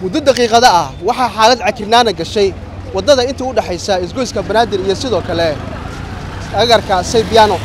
muddo daqiiqada ah waxaa xaalad cakirnaana gashay waddada inta u dhexaysa isgoyska banaadir iyo sidoo kale agarka saybiyaano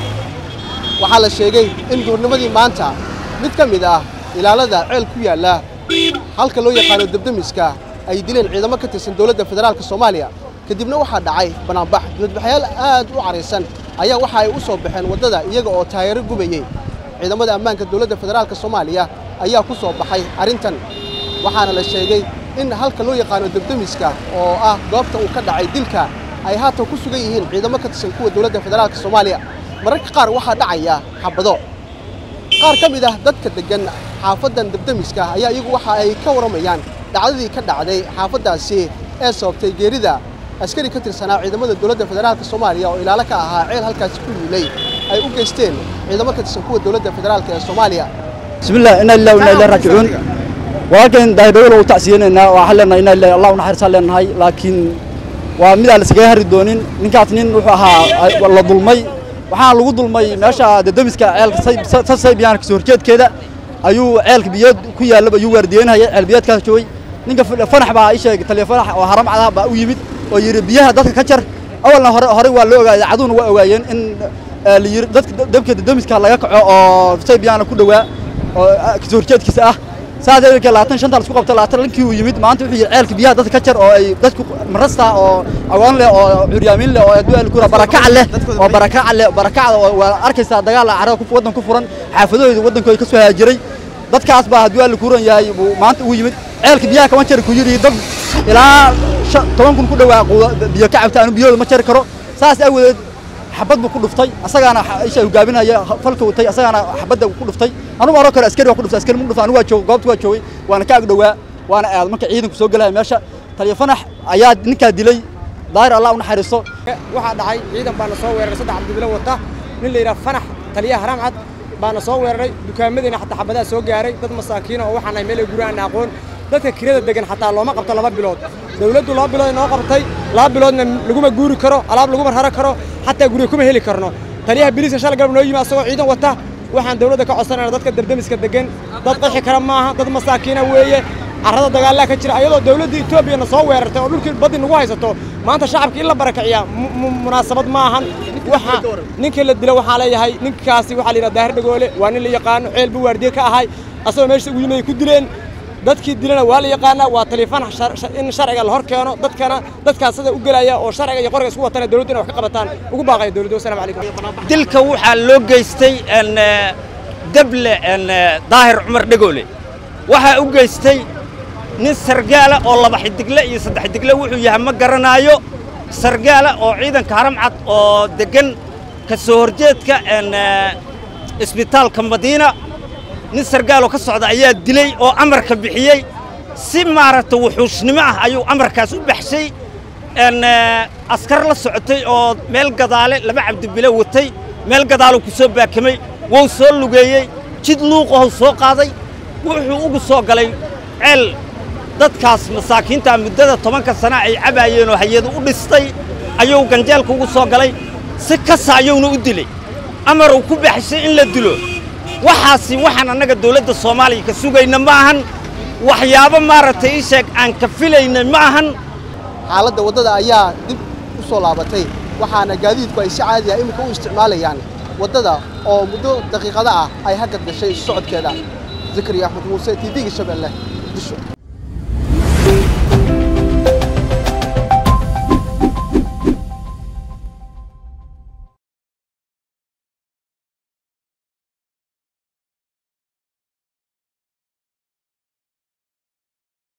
waxaa la sheegay in duurnimadii maanta mid ka mid ah ilaalada ceel ku yaalla halka loo yaqaano debdemiska ay dileen ciidamo ka tirsan dowladda federaalka soomaaliya kadibna waxaa dhacay banaanbax dibadbaxyaal aad u caraysan ayaa waxa ay u soo baxeen waddada iyaga oo taayaro gubayey ciidamada ammaanka dowladda federaalka soomaaliya ayaa ku soo baxay arrintan waxaana la sheegay in halka loo yaqaano debdemiska oo ah goobta uu ka dhacay dilka ay haatan ku sugan yihiin ciidamo ka tirsan kuwa dowladda federaalka soomaaliya mararka qaar waxaa dhacaya xabado qaar ka mid ah dadka deggan xaafaddan debdemiska ayaa iyagu waxa ay ka warramayaan dhacdadii ka dhacday xaafaddaasi ee sababtay geerida askari ka tirsanaa ciidamada dowladda federaalka soomaaliya oo ilaalo ka ahaa ceel halkaasi ku yiilay ay u geysteen ciidamo ka tirsan kuwa dowladda federaalka ee soomaaliya bismillah inna lillahi wa inna ilaihi raajicuun walaalkeen daahidhowla u tacsiyeenaynaa waxaan leenahay inna lillahi allah u naxariisaan leenahay laakiin waa mid aan iskaga hari doonin ninkaas nin wuxuu ahaa la dulmay waxaana lagu dulmay meesha dedemiska ceelka saybiyaanka soo horjeedkeeda ayuu ceelka biyood ku yaallaba ayuu waardiyeynhaya ceel biyoodkaas joogay ninka fanax baa ii sheegay taliya fanax oo haram cadaha baa u yimid oo yidhi biyaha dadka ka jar awalna hore horey waa loo ogaayay caduhuna waa ogaayeen in la yidhi dadka dabka dedemiska laga kaco oo saybiyaana ku dhowaa oo kasoo horjeedkiisa ah saas ehelka labaatan shanta isku qabta labaatan lankii uu yimid maanta wuxuu yidhi ceelka biyaha dadka ka jar oo ay dadku marasta oo agoon leh oo curyaamin leh oo adduun kura barakac leh oo barakac leh barakacda oo waa arkaysaa dagaal carada ku waddan ku furan xaafadahooda waddankooda ka soo haajiray dadkaas baa hadduu alla kuuran yahay buu maanta uu yimid ceelka biyaha kama jari ku yidhi dad ilaa toban kun ku dhowaa biyo ka cabta anu biyahooda ma jari karo saas aawadeed xabad buu ku dhuftay asagaana isha hogaaminaya falka watay asagaana xabadda ku dhuftay anugu hore kale askari waa ku dhuftay askari mu dhuftay anigu waa joog goobta waa joogay waana ka ag dhowaa waana aad marka ciidanku soo gelaya meesha taliya fanax ayaa ninkaa dilay daahir allah u naxariisto waxaa dhacay ciidan baana soo weeraray saddex cabdibilo wata nin la yidhaha fanax taliyaha haram cad baana soo weeraray dukaamadiina xataa xabadaha soo gaaray dad masaakiina oo waxaan nahay meel ay guri aan aqoon dadka kirada degan xataa looma qabto laba bilood dawladdu laba bilood noo qabtay laba biloodna laguma guuri karo alaab laguma raro karo xataa guriga kuma heli karno taliyaha biliiska shalay galab noo yimi asagoo ciidan wata waxaan dawladda ka codsanayna dadka debdemiska degan dad qaxi kara maaha dad masaakiina weeye carrada dagaallaa ka jira ayadoo dawladda etoobiyana soo weerartay oo dhulkii baddi nagu haysato maanta shacabka in la barakiciyaa munaasabad ma ahan waxa ninka la dilo waxaa leeyahay ninkaasi waxaa la yidhaha daahir dhagoole waa nin la yaqaano ceel buu waardiye ka ahay asagoo meesha ugu yimid ay ku dileen dadkii dilana waa la yaqaanaa waa taliifan in sharciga la hor keeno dadkana dadkaas sida u gelaya oo sharciga iyo qoriga isku watana dawladdu inay wax ka qabataan ugu baaqaya dawladdu wasalaamu calaykum dilka waxaa loo geystay dable daahir cumar dhagoole waxaa u geystay nin sargaala oo laba xidigle iyo saddex xidigle wuxuu yahay ma garanaayo sargaala oo ciidanka haram cad oo deggan ka soo horjeedka isbitaalka madiina nin sargaaloo ka socda ayaa dilay oo amarka bixiyey si maaragta wuxuushnimo ah ayuu amarkaas u baxshay askar la socotay oo meel gadaale laba cabdibilo watay meel gadaaluu ku soo baakamay wou soo lugeeyey jid luuqahow soo qaaday wuxuu ugu soo galay ceel dadkaas masaakiintaa muddada tobanka sana ay cabaayeen oo hay-adu u dhistay ayuu ganjeelka ugu soo galay si kasa ayuuna u dilay amaruu ku baxshay in la dilo waxaasi waxaan annaga dawladda soomaaliya ka sugayna ma ahan waxyaabo maaragtay ii sheeg aan ka filayna ma ahan xaaladda waddada ayaa dib u soo laabatay waxaana gaadiidku ay si caadi ah iminka u isticmaalayaan waddada oo muddo daqiiqada ah ay haggad gashay socodkeeda zakariya axmed muuse t v-ga shabeelle disho